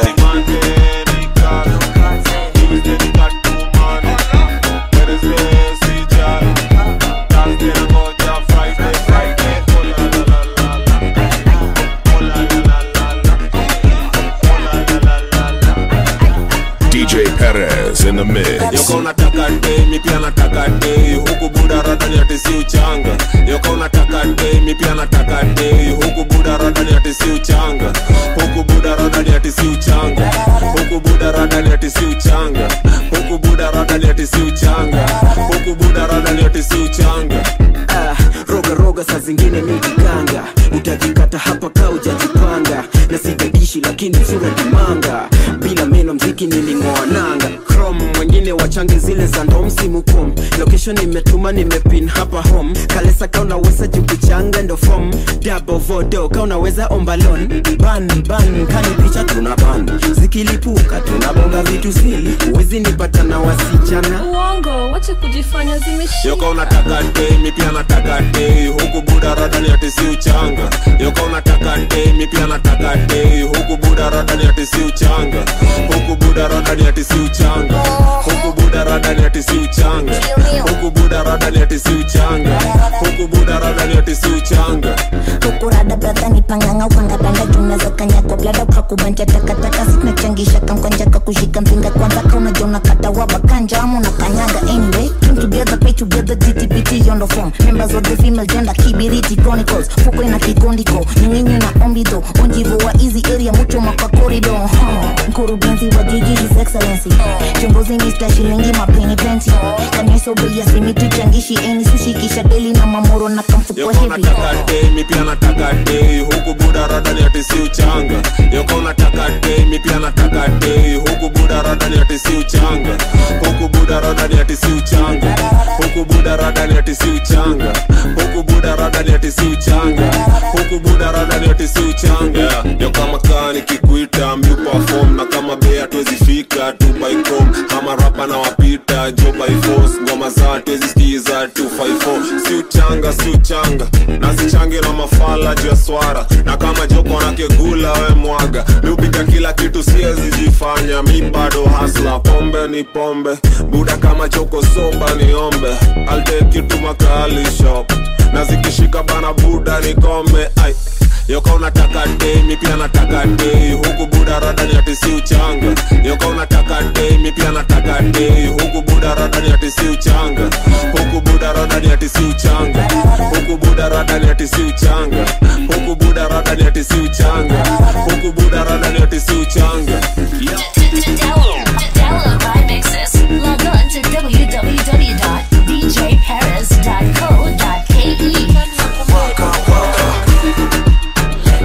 DJ Perez in the mix. yoka unataka dei mi pia nataka dei huku buda radani ati si uchanga yoka unataka dei mi pia nataka dei huku buda radani ati si uchanga huku buda radani ati si uchanga huku buda radani ati si uchanga huku buda radani ati si uchanga huku buda radani ati si uchanga ah, roga roga saa zingine ni kikanga utajikata hapa ka ujajipanga na sijadishi lakini sura kimanga bila meno mziki niling'oa nanga chrome wengine wachange zile za ndo msimu kum location nimetuma nimepin hapa home kalesa ka unaweza jukichanga ndo fom dabo vodo ka unaweza ombalon ban ban kani picha tuna ban zikilipuka tunabonga vitu sili uwezi nipata na wasichana uongo wache kujifanya zimeshika yoka unataka dei mi pia nataka dei huku buda radani ati si uchanga yoka unataka dei mi pia nataka dei huku buda radani ati si uchanga huku buda radani ati si uchanga huku buda radani ati si uchanga huku buda radani ati si uchanga huku buda radani ati si uchanga ukurada bradha ni panganga ukangabanda junaza kanyako blada ukakubanja takataka sinachangisha kamkonja kakushika mpinga kwanza kaunaja unakata wabakanja ama unakanyanga anyway came together pay together gtpt yondo form members of the female gender kibiriti chronicles fuko ina kikondiko nyinginyi na ombido onjivo wa easy area mucho maka corridor huh. mkurugenzi wa jiji his excellency kiongozi mr shilingi mapeni penti kanyesobei asimituchangishi eni sushikisha deli na mamoro na kamfukwa yoka hevi unataka dei mi pia nataka dei huku buda radani ati si uchanga yoka unataka radani ati si uchanga huku buda radani ati si uchanga huku buda radani ati si uchanga huku buda radani ati si uchanga huku buda radani ati si uchanga yeah. yo kama kaa nikikuita mi perform na kama bea tuwezi fika tu by chrome kama rapa na wapita jo by force ngoma za tuwezi skiza 254 si uchanga si uchanga na sichange na mafala juu ya swara na kama joko na kegula we mwaga mi upika kila kitu siwezi jifanya mi bado hasla pombe ni pombe buda kama choko soba niombe I'll take you to makali shop na zikishika bana buda nikome ai yoka unataka dei mi pia nataka dei huku buda radani ati si uchanga yoka unataka dei mi pia nataka dei huku buda radani ati si uchanga huku buda radani ati si uchanga huku buda radani ati si uchanga huku buda radani ati si uchanga huku buda radani ati si uchanga Download my mixes. Log on to www.djparis.co.ke.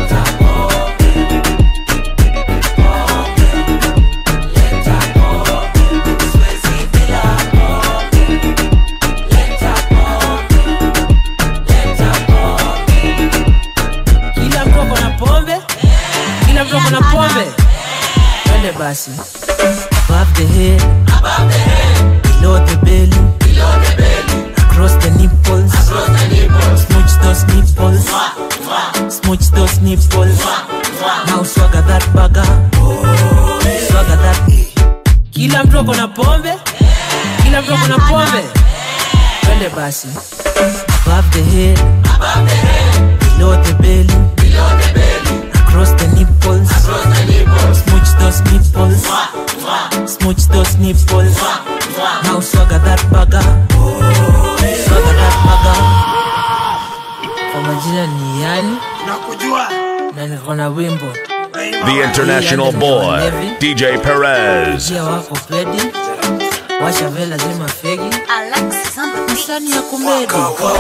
kila mtu ako na pombe kila mtu ako na pombe twende basi above the head below the belly across the nipples smooch those nipples smooch those nipples now swagger that burger swagger that kila mtu ako na pombe kila mtu ako na pombe twende basi above the head below the belly across the nipples smooch those nipples smooch those nipples now swagger that burger swagger that burger kwa majina ni yani nakujua na niko na wimbo The international boy, DJ Perez. jia wako pedi washa vela zima fegi msani ya kumedi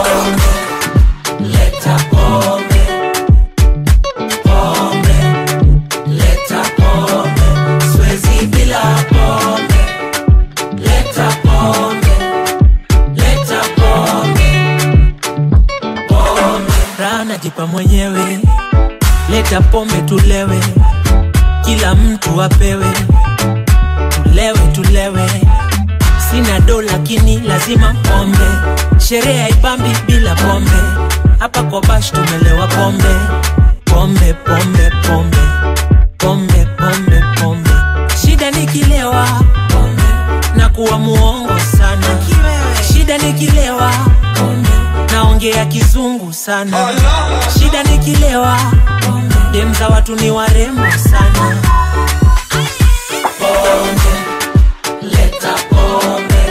leta pombe pombe leta pombe swezi bila pombe leta pombe leta pombe pombe rana jipa mwenyewe leta pombe tulewe kila mtu apewe tulewe tulewe sina do lakini lazima pombe sherehe haipambi bila pombe hapa kwa bash tumelewa pombe pombe pombe pombe pombe pombe pombe shida nikilewa pombe na kuwa muongo sana shida nikilewa pombe naongea kizungu sana shida nikilewa pombe dem za watu ni warembo sana pombe leta pombe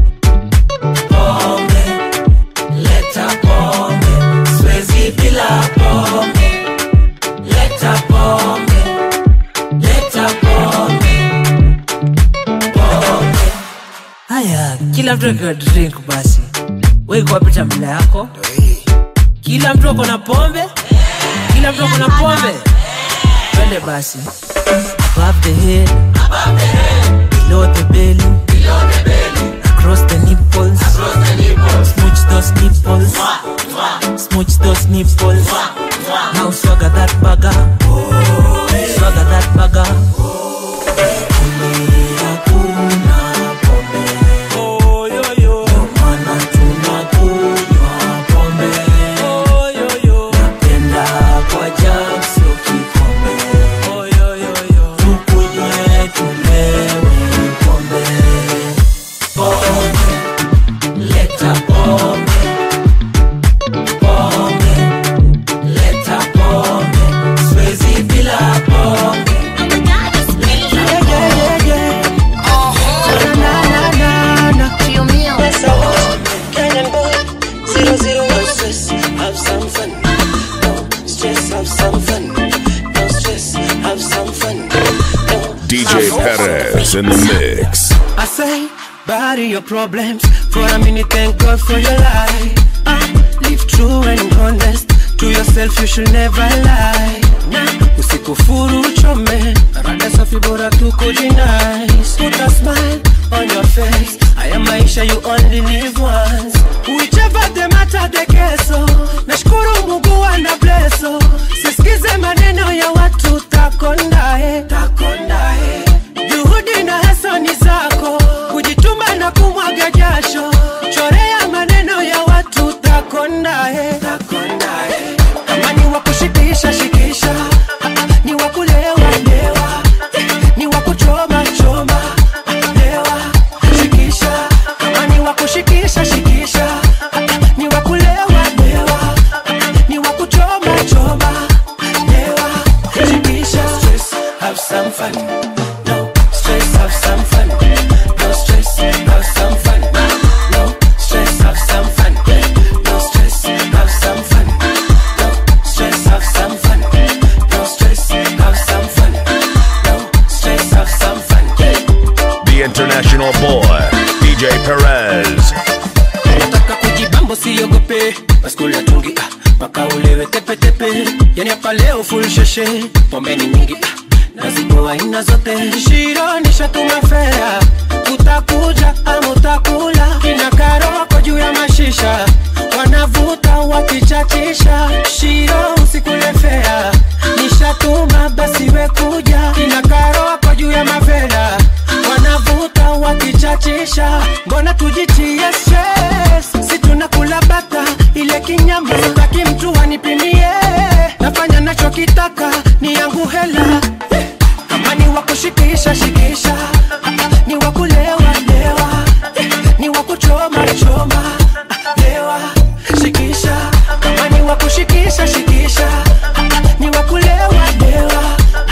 pombe leta pombe swezi bila pombe leta pombe leta pombe pombe haya kila mtu akiwa drink basi weikuwapita mbele yako kila mtu ako na pombe kila mtu ako na pombe twende basi above the head below the belly across the nipples smooch those nipples smooch those nipples now swagger that burger swagger that burger hakuna pombe Ndio maana tunakunywa pombe napenda kwa jam sio kikombe tukunywe tulewe pombe pombe leta pombe pombe leta pombe siwezi bila pombe Yeah, yeah, yeah, yeah. Na, na, na, na. Yes, I want. Kenyan boy, zero, zero, no stress, have some fun. No stress, have some fun. No stress, have some fun. DJ Perez in the mix. I say, bury your problems for a minute. Thank God for your life. Uh, live true and honest to yourself. You should never lie. na usikufuru uchome rada safi bora tuko jinais put a smile on your face haya maisha you only live once whichever the matter the keso nashukuru mungu ana bleso sisikize maneno ya watu takondae takondae juhudi na hasani zako kujituma na kumwaga jasho chorea maneno ya watu takondae takondae kama ni wa kushikisha shikisha ni wa kulewa lewa ni wa kuchoma choma lewa shikisha kama ni wa kushikisha shikisha ni wa kulewa lewa ni wa kuchoma choma lewa shikisha stress have some fun no stress have some fun no stress have some fun no stress have some fun no stress have some fun no stress have some fun no stress have some fun no stress have some fun The international boy, DJ Perez. nataka kujibambo siogope baskula tungi ah, mpaka ulewe tepetepe yani hapa leo full sheshe pombeni nyingi ah, nazipoa aina zote shiro nishatuma fea utakuja ama utakula kina karoko juu ya mashisha wanavuta wakichachisha shiro usikule fea nishatuma basi we kuja kina karoko juu ya mavela wanavuta wakichachisha mbona tujitie stress si tunakula bata ile kinyama sitaki mtu wanipimie nafanya nachokitaka ni yangu hela kama ni wa kushikisha shikisha ni wa kulewa lewa ni wa kuchoma choma lewa shikisha kama ni wa kushikisha shikisha ni wa kulewa lewa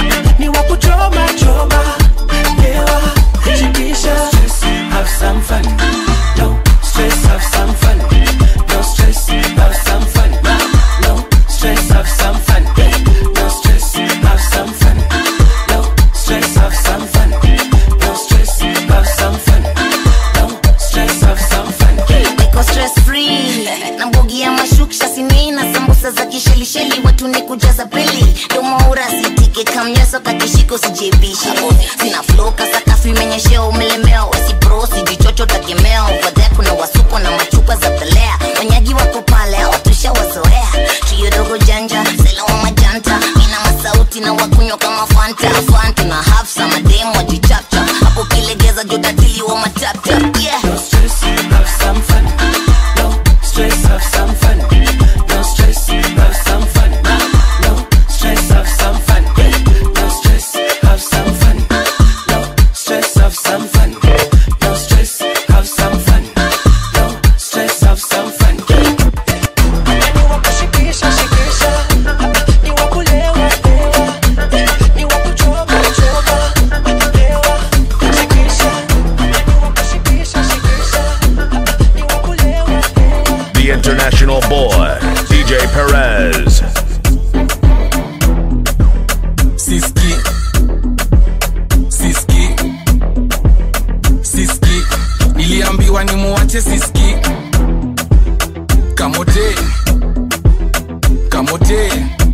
ni wa kuchoma choma lewa shikisha stress have some fun no stress have some fun no stress have some fun no stress have some fun no stress have some fun no stress have some fun no stress have some fun no stress have some fun niko stress free na mbogi ya mashuksha sinina sambusa za kishelisheli watu ni kujaza peli domoura sitike kamnyeso kakishiko sijebisha sina floka sakafu imenyeshea umelemewa wasipro sijichocho takemea ovadhea kuna wasuko na machupa za pelea wanyagi wako pale watusha wazoea trio dogo janja sela wa majanta ina masauti na wakunywa kama fanta fanta na hafsa mademu wajichapcha hapo kilegeza jodatili wa matapta yeah. No stress, have some fun. No stress, have some fun. No stress, have some fun. No stress, have some fun. No stress, have some fun. No stress, have some fun. No stress, have some fun. No stress, have some fun. Ni wa kushikisha, shikisha. Ni wa kulewa, lewa. Ni wa kuchoma, choma. Lewa, shikisha. Ni wa kushikisha, shikisha. The international boy, DJ Perez. siski siski siski niliambiwa nimuwache siski kamote kamote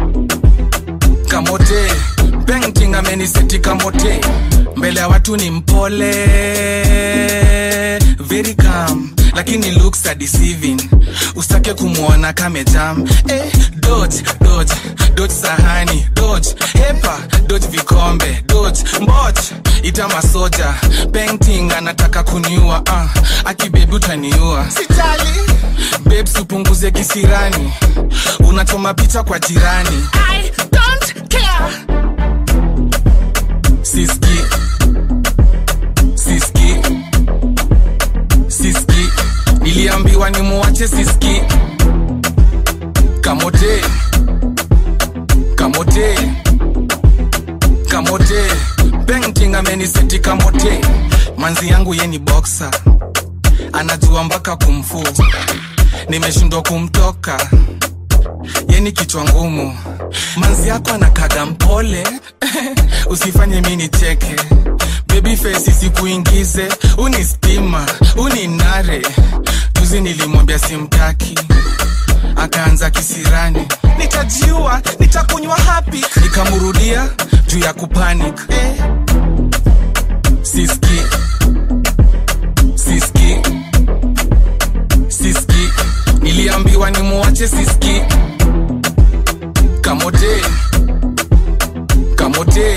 kamote painting ameniseti kamote mbele ya watu ni mpole very calm lakini looks are deceiving usitake kumwona kamejam eh, dodge dodge dodge sahani dodge hepa dodge vikombe dodge mboch ita masoja painting anataka kuniua uh, akibebi utaniua sitali babes upunguze kisirani unachoma picha kwa jirani I don't care. siski siski siski niliambiwa nimuwache siski kamote kamote kamote painting ameniseti kamote manzi yangu ye ni boxer anajua mpaka kumfu nimeshindwa kumtoka yeni kichwa ngumu manzi yako anakaga mpole usifanye mi nicheke baby face isikuingize unispima uninare juzi nilimwambia simtaki akaanza kisirani nitajiua nitakunywa hapi nikamrudia juu ya kupanic eh. siski siski siski niliambiwa nimuache siski kamote kamote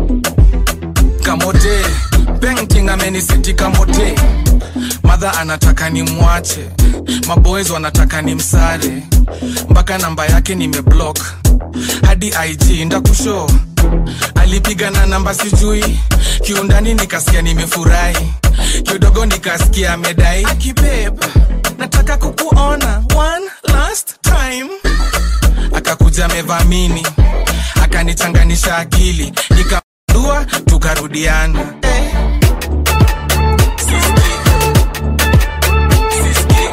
kamote painting amenisiti kamote madha anataka nimwache maboys wanataka nimsare mpaka namba yake nimeblock hadi ig ndakusho alipiga na namba sijui kiundani nikasikia nimefurahi kidogo nikasikia amedai akibeb nataka kukuona one last time akakuja amevamini akanichanganisha akili nikamdua tukarudiana eh. Siski. Siski.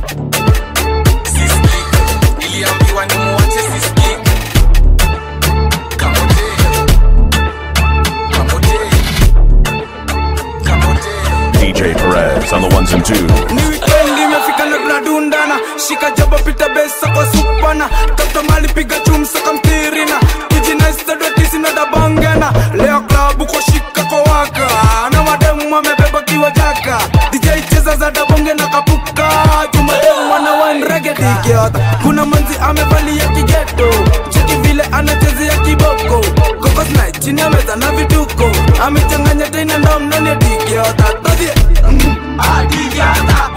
Siski. Niliambiwa nimuache Siski. Kamote. Kamote. Kamote. DJ Perez on the ones and twos. ni wikendi imefika na tunadundana shika jaba pita besa kwa supana toto mali piga chumsa kamtirina kijinaistadwatisina dabangana leo klabu kwa shika kwa waka na mademu wamebeba kiwa jaka dj cheza za dabonge na kapuka jumademu wana wanregedikiota kuna manzi amevalia kigeto cheki vile anachezea kiboko kokosna chini ya meza na vituko amechanganya tena ndomnani dikiota todhie adigiata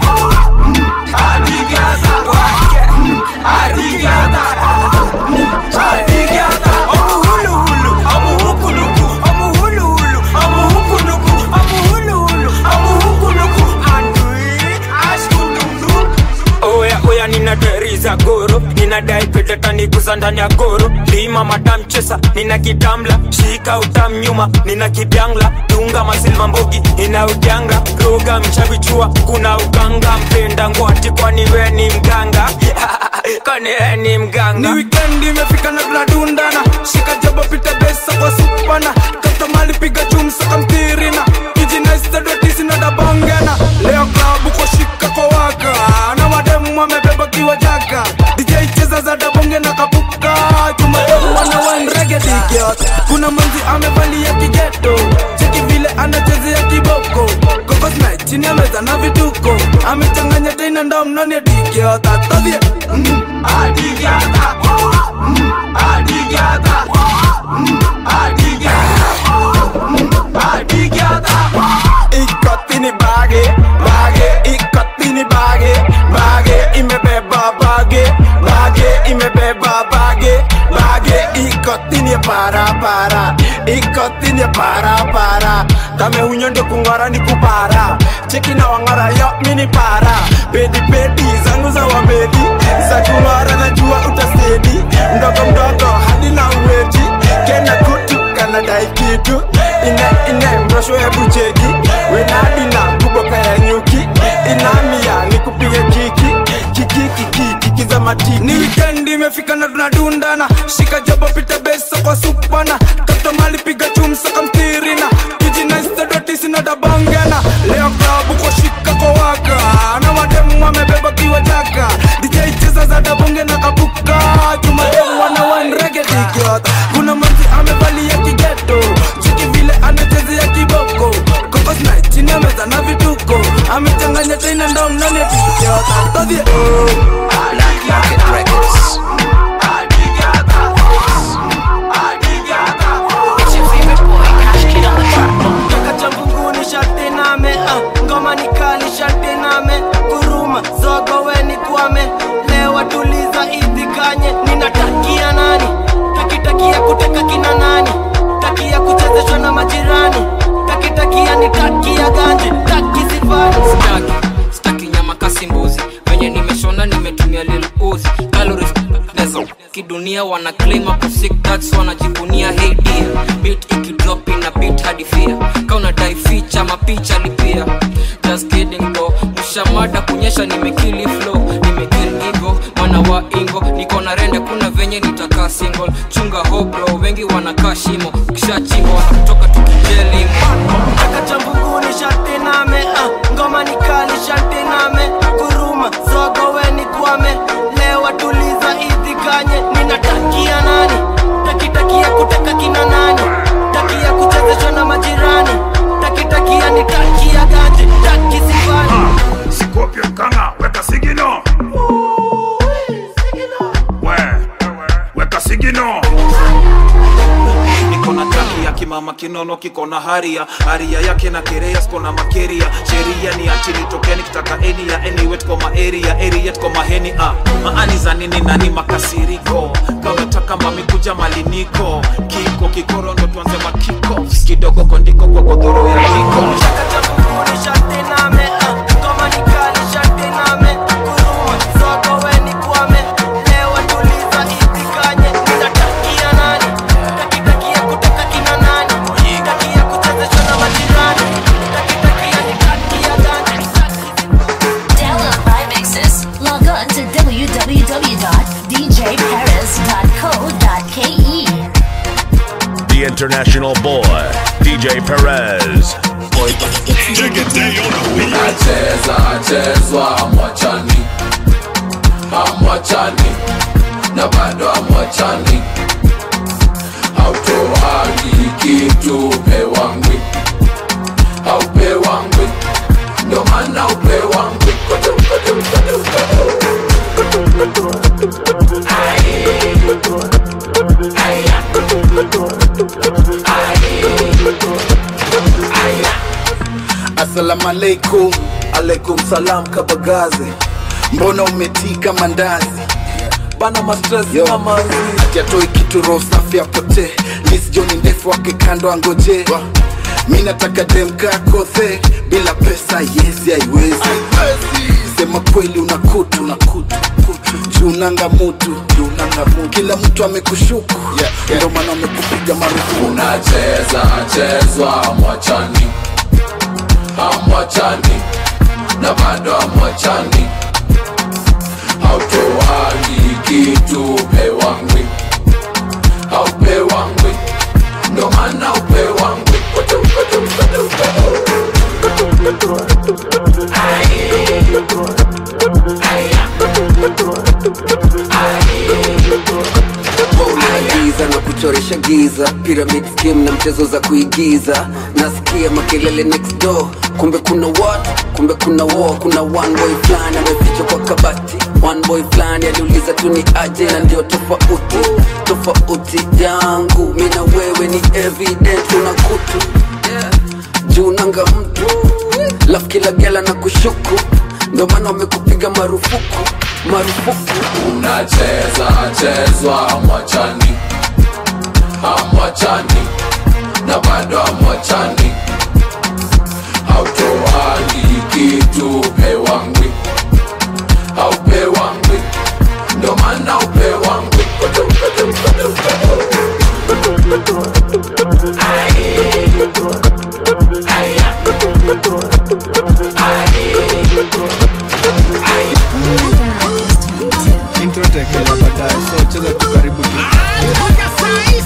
oya oya nina deri za goro ninadai petetaniguza ndani ya goro lima matamchesa nina kitamla shika utam nyuma nina kibyangla dunga masilva mbogi ina ujanga roga mchavichua kuna uganga mpenda ngwati kwani we ni mganga kwani we ni mganga ni wikendi imefika na tunadundana shika jaba pita besa kwa supana kata mali piga chumsa kamtirina kijinaistadwatisina dabangana leo klabu kwa shika kwa waka na mademu wamebeba kiwa jaka dj cheza za dabonge na kapuka jumademu wana wanregedikiot kuna manzi amevalia kigeto cheki vile anachezea kiboko kokosna chini ya meza na vituko amechanganya tena ndomnani dikiota todhie adigiata adigiata ikotini bage bage ikotini bage bage imebeba bage bage imebeba bage bage ikotini para para ikotini para para kame hunyo ndio kung'ora ni kupara cheki na wang'ora yo mini para pedi pedi zangu za wamedi za kung'ora najua utasedi mdogo mdogo hadi na uweti kena kutu kanadai kitu ine ine mrosho hebu cheki wenadina kuboka ya nyuki inamia nikupige kiki kiki kiki kiki za matiki ni wikendi imefika na tunadundana shika jaba pita besa kwa supana kata mali piga chumsa kamtirina kijinaistadwatisina dabangana leo klabu kwa shika kwa waka na mademu wamebeba kiwa jaka dj cheza za dabonge na kapuka jumademu wana wanregedikiota kuna manzi amevalia kigeto chiki vile anachezea kiboko kokosna chini ya meza na vituko amechanganya tena ndomnani dikiota todhie Kaka cha mbinguni sharti name ah, ngoma ni kali sharti name kuruma zogo weni kwame lewa tuliza idhikanye ninatakia nani takitakia kuteka kina nani takia kuchezeshwa na majirani takitakia ni takia ganje taki sifani staki staki nyama kasi mbuzi venye nimeshona nimetumia lil uzi calories nezo kidunia wana claim hapo sick that's wanajivunia hey dear beat ikidrop ina beat hadi fear kauna dai feature mapicha lipia just kidding bro mshamada kunyesha nimekili flow nimekill ego mwana wa ingo niko na rende kuna venye nitakaa single chunga ho bro wengi wanakaa shimo ukishachimba wanakutoka tukijelimo Kaka cha mbinguni sharti name ah, ngoma ni kali sharti name kuruma zogo weni kwame lewa tuliza idhikanye nina kona taki ya kimama kinono kiko na haria haria yake na kerea sko na makeria sheria ni achili tokeni kitaka eni ya eni wet kwa maeria eri kwa maheni ah. maani za nini nani makasiriko kametaka mami kuja maliniko kiko kikoro ndo tuanze makiko kidogo kondiko kwa godhoro ya kiko Download my mixes. Log on to www.djperez.co.ke. The international boy, DJ Perez. nacheza chezwa amwachani amwachani na bado amwachani hautoagi kitu pewangwi haupewangwi ndo maana upewangwi Assalamu alaikum, alaikum salam kabagaze. Mbona umetika mandazi? Bana mastress mama ati atoi kitu roho safi apotee. Liz John ndefu wake kando angoje. Mi nataka demka kothe bila pesa yezi haiwezi. Sema kweli una kutu na kutu juu nanga mutu juu nanga mutu. Kila mtu amekushuku ndio maana amekupiga marufuku. unacheza chezwa amwachani amwachani na bado amwachani hautoagi kitu pewangwi haupewangwi ndo maana upewangwi giza na kuchoresha giza pyramid scheme na mchezo za kuigiza nasikia makelele next door kumbe kuna what kumbe kuna war kuna one boy fulani amefichwa kwa kabati one boy fulani aliuliza tu ni aje na ndio tofauti tofauti yangu mi na wewe ni evident una kutu juu nanga mtu lafu kila gela na kushuku ndio maana wamekupiga marufuku marufuku unacheza chezwa amwachani amwachani na bado amwachani hautoagi kitu pewangwi haupewangwi ndo maana upewangwi intro itaekelewa baadaye so cheza tu karibu tu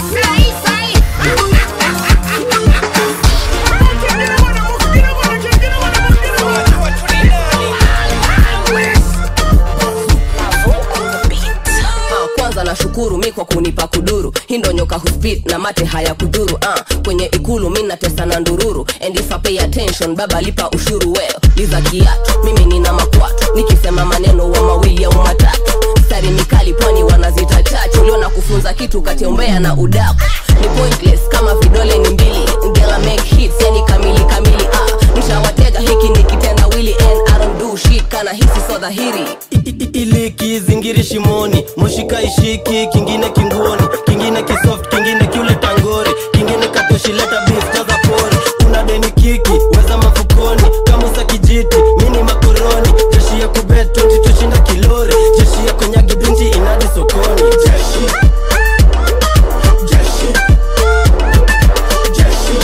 Ah, kwanza nashukuru mi kwa kunipa kuduru hii ndo nyoka huspit na mate haya kuduru uh, kwenye ikulu mi natesa na ndururu and if I pay attention baba lipa ushuru weo liza kiatu mimi nina makwatu nikisema maneno wa mawili au matatu stari mikali pwani wanazita chachu leo na kufunza kitu kati ya umbea na udaku ni pointless kama vidole ni mbili ngela make hits yani kamili kamili ah, nishawatega hiki ni kitendawili and I don't do shit kana hisi so dhahiri ili kizingiri shimoni moshika ishiki kingine kinguoni kingine kisoft kingine kiule tangori kingine katoshileta beef jaza pori una deni kiki weza mafukoni kama usa kijiti mini makoroni jeshi ya kubet 20 tushinda kilori jeshi ya konyagi binti inadi sokoni jeshi jeshi jeshi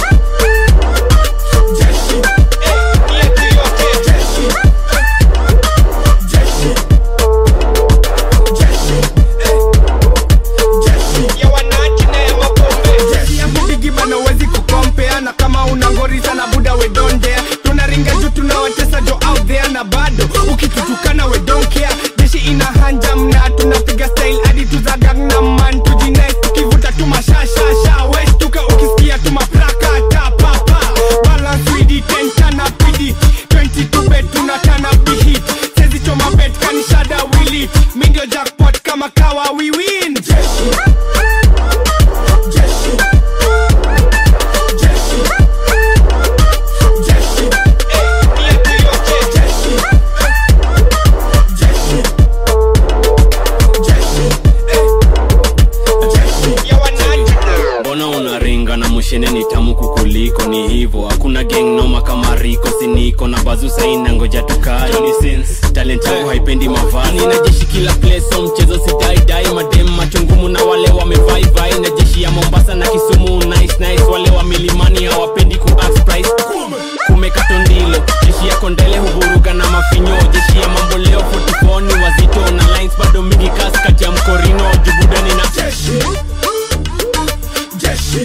jeshi jeshi jeshi shene ni tamu kukuliko ni hivo hakuna geng noma kama riko siniko na bazusaina ngoja tukae Johnny Sins, talent yangu haipendi mavazi na jeshi kila place so mchezo sidaidai madem machungumu na wale wamevaivai na jeshi ya mombasa na kisumu nice nice wale wa milimani hawapendi ku ask price kumekato ndilo jeshi ya kondele huvuruga na mafinyo jeshi ya mambo leo 44 ni wazito na lines bado mingi kasi kati ya mkorino jubudani na jeshi jeshi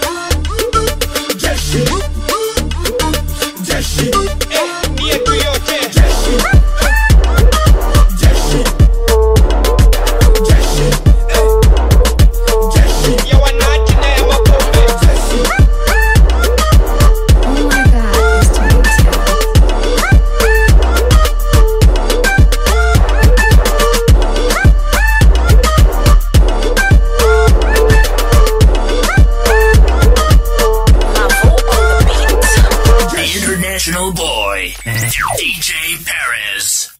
jeshi jeshi eh, ni yetu yote jeshi jeshi jeshi eh, jeshi ya wanati na ya mapombe jeshi The international boy, DJ Perez.